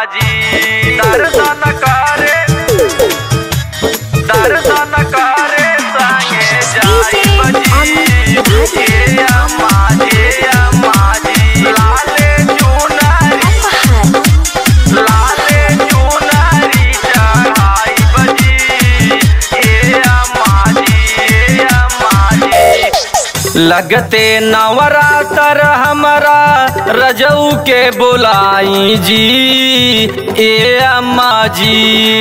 जी दर्शन करे दर्शन करे संगे जाई बजी हे अम्मा हे अम्मा जी लाले चुनरी लाले चुनरी चढ़ाई बजी हे अम्मा जी हे अम्मा जी लगते नवरातर हमारा रजऊ के बुलाई जी ए अम्मा जी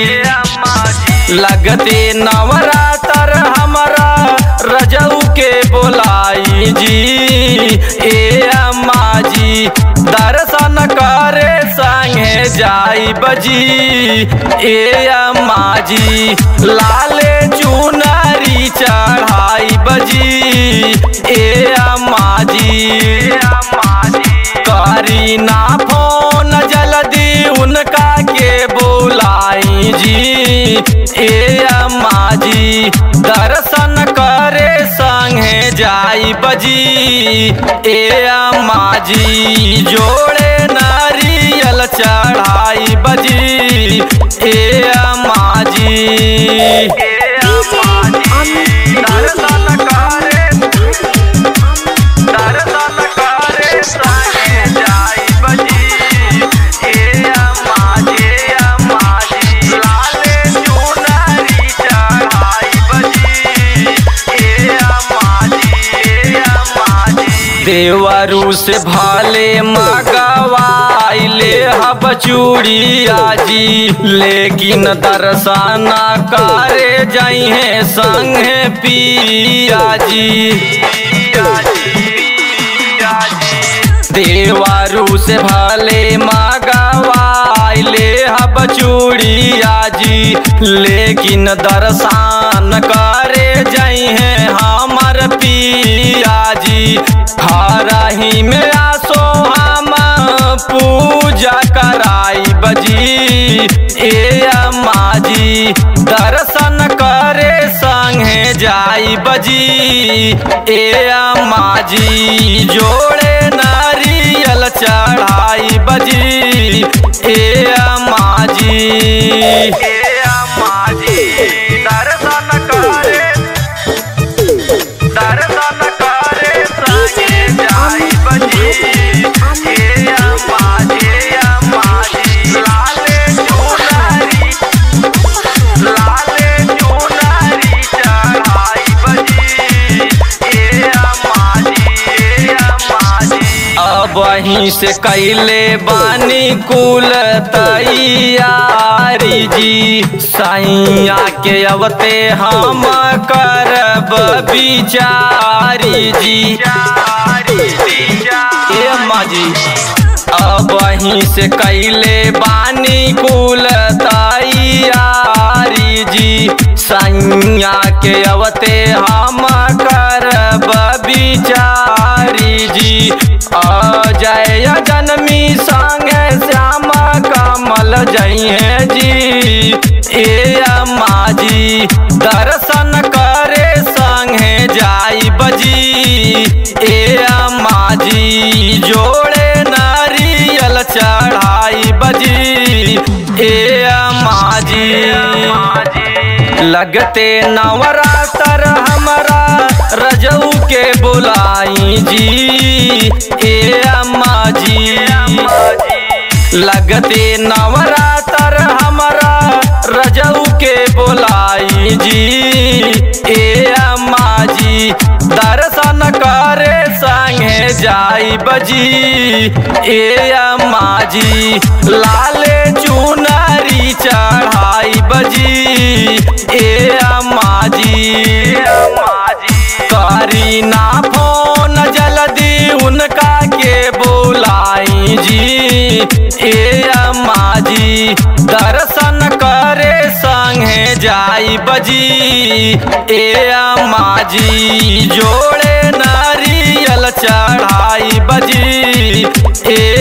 लगते नवरातर हमारा रजऊ के बुलाई जी ए अम्मा जी दर्शन करे संगे जाई बजी ए अम्मा जी लाले चुनरी चढ़ाई बजी ए अम्मा जी करी ना फोन जल्दी उनका के बुलाई जी ए अम्मा जी दर्शन करे संगे जाई बजी ए अम्मा जी जोड़े नारियल चढ़ाई बजी ए अम्मा जी ए अम्मा जी दर्शन करे दर्शन करे संगे जाई बजी ए अम्मा जी अम्मा जी लाले चुनरी चढ़ाई बजी ए अम्मा जी ए अम्मा जी देवरू से भाले मगवाइले हब चूड़िया जी लेकिन दर्शन करे जाई है संगे पिया जी देवारू से भले मगवाइले हब चूड़िया जी लेकिन दर्शन करे जाई है हमर पिया जी हरही में आसो हम पूजा कराई बजी ए अम्मा जी दर्शन करे संगे जाई बजी ए अम्मा जी जोड़े नारियल चढ़ाई बजी ए अम्मा जी ए अम्मा जी दर्शन करे दर्शन करे संगे जाई बजी ए अम्मा जी अम्मा जी लाले चुनरी लाले चुनरी चढ़ाई बजी ए अम्मा जी ए अम्मा जी अब वहीं से कैले बानी कुल तैयारी जी सैया के अवते हम करब बिचारी जी ए अम्मा जी अब वहीं से कैले बानी कुल तैयारी जी सैया के अवते हम करब बिचारी जी अजय जनमी संगे श्याम कमल जइहे जी ए अम्मा जी दर्शन करे संगे जाई बजी ए अम्मा जी जोड़े नारियल चढ़ाई बजी ए अम्मा जी लगते नवरातर हमारा रजऊ के बुलाई जी ए अम्मा जी लगते नवरातर हमारा रजऊ के बुलाई जी ए अम्मा जी दर्शन करे संगे जाई बजी ए अम्मा जी लाले चुनरी चढ़ाई बजी ए अम्मा जी करी ना फोन जल्दी उनका के बुलाई जी ए अम्मा जी दर्शन करे संगे जाई बजी ए अम्मा जी जोड़े नारियल चढ़ाई बजी ए